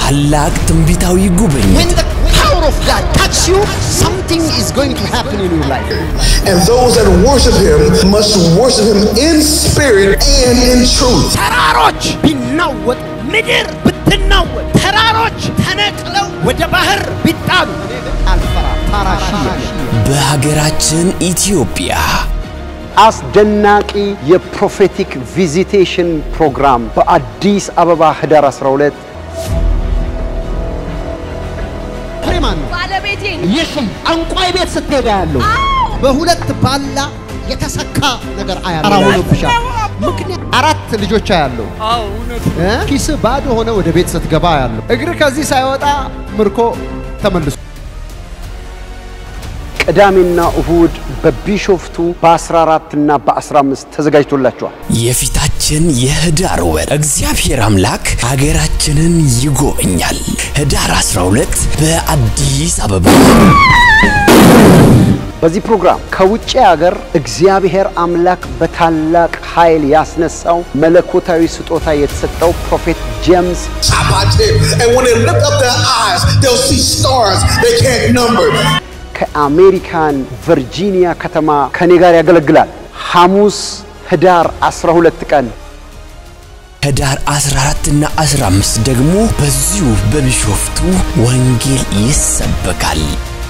ታላቅ ትንቢታዊ ጉብኝት When the power of God touch you, something is going to happen in your life. And those that worship him must worship him in spirit and in truth. ተራሮች ቢናወጥ ምድር ብትናወጥ ተራሮች ተነቅለው ወደ ባህር ቢጣሉ እኔ ግን አልፈራም። ፓራሺያ በሀገራችን ኢትዮጵያ አስደናቂ የፕሮፌቲክ ቪዚቴሽን ፕሮግራም በአዲስ አበባ ህዳር 12 ፍሬ ማን ነው? ባለቤቴ የሺ ጠንቋይ ቤት ስትሄዳ ያለው በሁለት ባላ የተሰካ ነገር አያለው ሆኖብሻል። ምክንያት አራት ልጆች አያለው እ? ኪስ ባዶ ሆነ ወደ ቤት ስትገባ ያለው እግር ከዚህ ሳይወጣ ምርኮ ተመልሶ ቅዳሜና እሁድ በቢሾፍቱ በ14 እና በ15 ተዘጋጅቶላቸዋል። የፊታችን የህዳር ወር እግዚአብሔር አምላክ ሀገራችንን ይጎበኛል። ህዳር 12 በአዲስ አበባ በዚህ ፕሮግራም ከውጭ ሀገር እግዚአብሔር አምላክ በታላቅ ኃይል ያስነሳው መለኮታዊ ስጦታ የተሰጠው ፕሮፌት ጄምስ And when they lift up their eyes, they'll see stars they can't number. ከአሜሪካን ቨርጂኒያ ከተማ ከኔ ጋር ያገለግላል። ሐሙስ ህዳር 12 ቀን ህዳር 14 እና 15 ደግሞ በዚሁ በቢሾፍቱ ወንጌል ይሰበካል።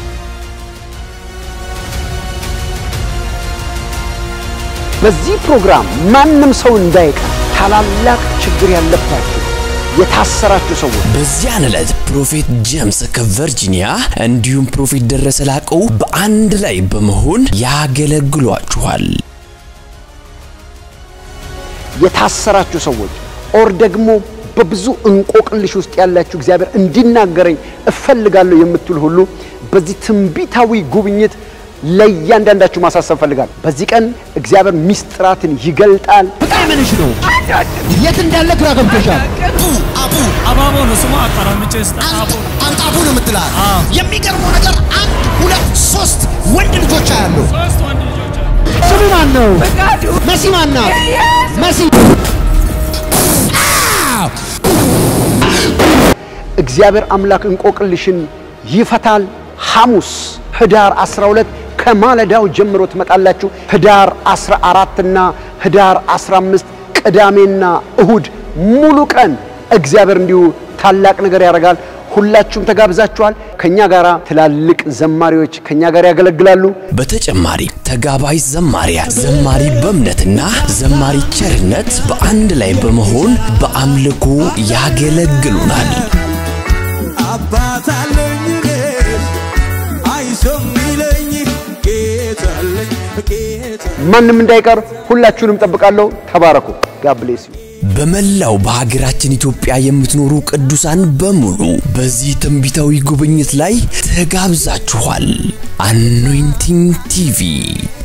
በዚህ ፕሮግራም ማንም ሰው እንዳይቀር ታላላቅ ችግር ያለባችሁ የታሰራችሁ ሰዎች በዚያን ዕለት ፕሮፌት ጄምስ ከቨርጂኒያ እንዲሁም ፕሮፌት ደረሰ ላቀው በአንድ ላይ በመሆን ያገለግሏችኋል። የታሰራችሁ ሰዎች ኦር ደግሞ በብዙ እንቆቅልሽ ውስጥ ያላችሁ እግዚአብሔር እንዲናገረኝ እፈልጋለሁ የምትሉ ሁሉ በዚህ ትንቢታዊ ጉብኝት ለእያንዳንዳችሁ ማሳሰብ እፈልጋለሁ። በዚህ ቀን እግዚአብሔር ሚስጥራትን ይገልጣል። በጣም ምንሽ ነው? የት እንዳለ ግራ ገብቶሻል። አባቦ ነው ስሙ። አጣራምጬ ስጠ አቦ አንጣቡ ነው የምትላት። የሚገርመው ነገር አንድ ሁለት ሶስት ወንድ ልጆች አያሉ። ሶስት ወንድ ልጆች አሉ። ስሙ ማን ነው? መሲ ማን ናት? መሲ እግዚአብሔር አምላክ እንቆቅልሽን ይፈታል። ሐሙስ ህዳር 12 ከማለዳው ጀምሮ ትመጣላችሁ። ህዳር 14 እና ህዳር 15 ቅዳሜና እሁድ ሙሉ ቀን እግዚአብሔር እንዲሁ ታላቅ ነገር ያደርጋል። ሁላችሁም ተጋብዛችኋል። ከኛ ጋር ትላልቅ ዘማሪዎች ከኛ ጋር ያገለግላሉ። በተጨማሪ ተጋባይ ዘማሪያን ዘማሪ በእምነትና ዘማሪ ቸርነት በአንድ ላይ በመሆን በአምልኮ ያገለግሉናል። አባት አለኝ እኔ አይዞህ የሚለኝ ጌታ አለኝ ጌታ ማንም እንዳይቀር ሁላችሁንም ጠብቃለሁ። ተባረኩ። ጋብሌስ በመላው በሀገራችን ኢትዮጵያ የምትኖሩ ቅዱሳን በሙሉ በዚህ ትንቢታዊ ጉብኝት ላይ ተጋብዛችኋል። አኖይንቲንግ ቲቪ